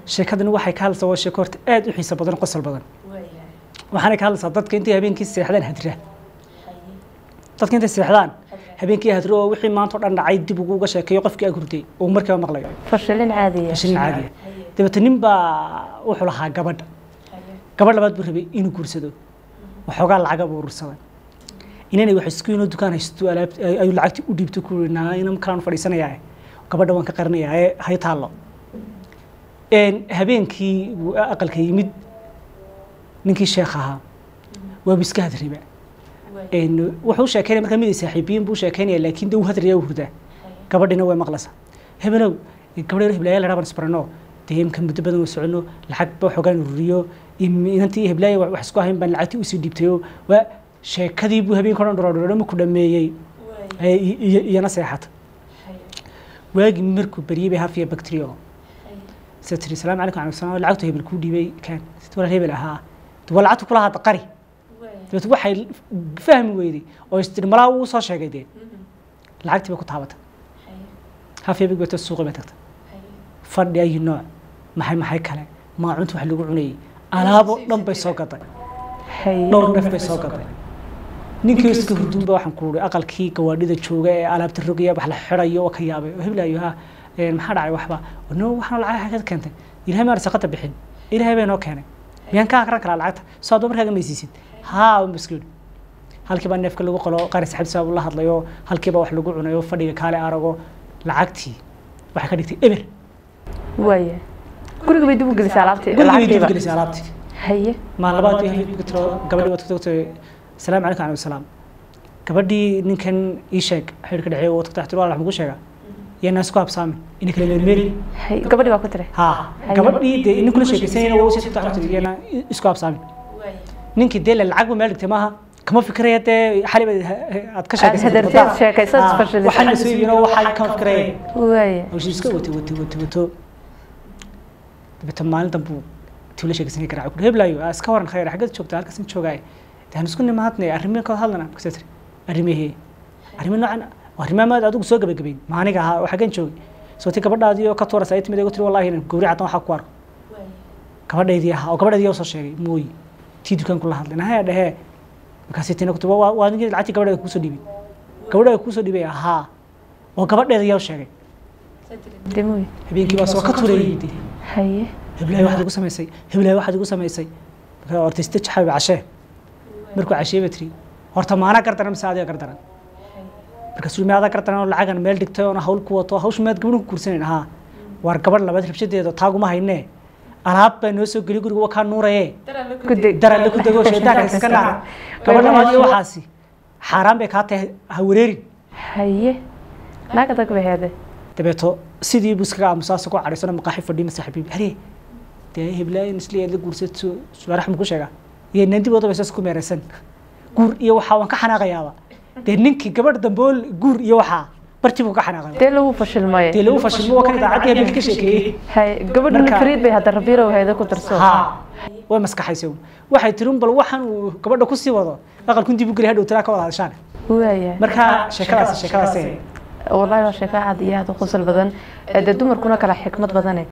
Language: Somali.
sheekadani waxay ka hadlaysaa waa sheeko horta aad u xiiso badan qosol badan waxaanay ka hadlaysaa dadka intay habeenkii seexdaan hadra dadka intay seexdaan habeenkii hadro oo wixii maanta oo dhan dhacay dib ugu uga sheekeeyo qofkii ag hurday oo markiiba maqlayo fashilin caadiya fashilin caadiya dabeete nin baa wuxuu lahaa gabadha gabadh labaad buu rabay inuu guursado waxoogaa lacaga buu urursaday inanay wax isku inoo dukaan haysto alaab ayuu lacagtii u dhiibto ku yiri naa ina kalaan fadhiisanayaa gabadha waan ka qarinayaa ee hay taallo habeenkii buu aqalka yimid ninkii sheekh ahaa waa iska hadriba wuxuu sheekeynaya markaa mid ay saaxiibiyiin buu sheekeynaya laakiin dee uu hadrayaa u hurdaa gabadhina way maqlaysaa hebelow gabadheer heblaaya la dhaban isbarano dee imka muddo badan oo socono lacag ba xoogaan ururiyo inantii heblaaya wax isku ahayn baan lacagtii usii dhiibtayo waa sheekadii buu habeenka o dhan dhorodhoro markuu dhameeyey iyana seexata waagii markuu baryey bay hafiya bacteria sida tiri salaamu calaykum calaykum salaam lacagtu hebel kuu dhiibay kaan walaal hebel ahaa waa lacagtu kula hadda qari dabeet waxay fahmi weyday oo istiri malaa uu soo sheegay dee lacagtii bay ku taabatay hafiya big bata suuqi bay tagtay fadhi ayi nooc maxay maxay kale maacunta wax lagu cunayey alaabo dhan bay soo gaday dhowr dhef bay soo gaday ninkii iska hurduunba waxaan ku uri aqalkii gawaadhida jooga ee alaabta rogaya wax la xirayo oo ka yaabay oo heblayo ha maxaa dhacay waxba no waxaan lacag xagad keentay ilahay maan saqada bixin ilahay bay noo keenay miyaan kaa akran karaa lacagta soo adoo markaaga maysiisid haa un baskid halkii baa neefka lagu qalo qaari saxibtiisa buu la hadlayo halkii baa wax lagu cunayo fadhiga kaale arago lacagtii waxay ka dhigtay eber waaya guriga bay dib u gelisay alaabtii guriga bay dib u gelisay alaabtii haye maalin labaad bay habeenkii tiro gabadhii baad ku tagtay salaamu calaykum calaykum salaam gabadhii ninkan ii sheeg xidhka dhexeey oo tagtay tiro wax mugu sheega yana isku habsaamin ina kala meelmeeli gabadhii baa ku tiray ha gabadhii dee nin kula sheekaysanayna waa usii tagtay yana isku habsaamin ninkii dee lacag buu meel dhigtay maaha kama fikiraya dee xali aad ka sheekaysawaxaan la soo iibino waxaa kama fikiraya waaya hawshii iska watay watay watay wato dabeeta maalin danbuu tii la sheekaysanaya garaac ku heblaayo iska waran khayr xaggad joogta halkaas in joogaaye daan isku nimaadnay arrimihi ka hadlana kasee tiri arrimihii arrimi noocan arrimaha maad adigu soo gabagabayn maaniga ahaa oo xaggan joogay soo ti gabadhaadii oo ka tuurasa ay timid igu tiri wallahi gawri caddan waxaa ku arko gabadhaydii ahaa oo gabadhaydii soo sheegay mooyi tii dukaanku la hadlay nahaya dhehee markaasi tina ku waa waa ninkii lacagtii gabadheeda kuusoo dhibay gabadheeda kuusoo dhibay ahaa oo gabadheeda yaa sheegay demoy habeenkii baa soo ka tuurayay dee haye heblaay waxaad igu samaysay heblaay waxaad igu samaysay markaa horta iste jaxabi cashee markuu cashee ba tiri horta maana gardaran mise adiga gardaran markaasuu maadaa gardaran oo lacagan meel dhigtay oona hawl ku wato hawsha maad gabadhan ku guursanayn ahaa waar gabadh labaad rabshadeeda taaguma haynee alaab baa noo soo geli guriga waa kaa nuuraye daran ku dego shaydaanka iska naar gabadh labaad iyo waxaasi xaaraan bay kaa tahay ha wareerin haye naag adag bay heede dabeeto sidii buu iskaga aamusaasa ku cadhaysano maqaaxi fadhiima saaxiibiib hare dee heblaayin isli aad la guursato sulaarax mu ku sheegaa iyo nandibooda bay saas ku meeraysan guur iyo waxaa waan ka xanaaqayaaba dee ninkii gabadh dambool guur iyo waxaa barti buu ka xanaaqay dee lagu fashilmay dee lagu fashilmo waa kan idaacaddii habeenka ka sheekeeyey haye gabadhuna fariid bay hadda rabiirow heede ku darso ha way maskaxaysa waxay tiri un bal waxaan uu gabadha kusii wado aqalkun dib u geli hadhow tiraa ka wada hadashaan waaya marka sheekadaas sheekadaas wallahi waa sheeko aad iyo aad u qosol badan dee dumarkuna kala xikmad badane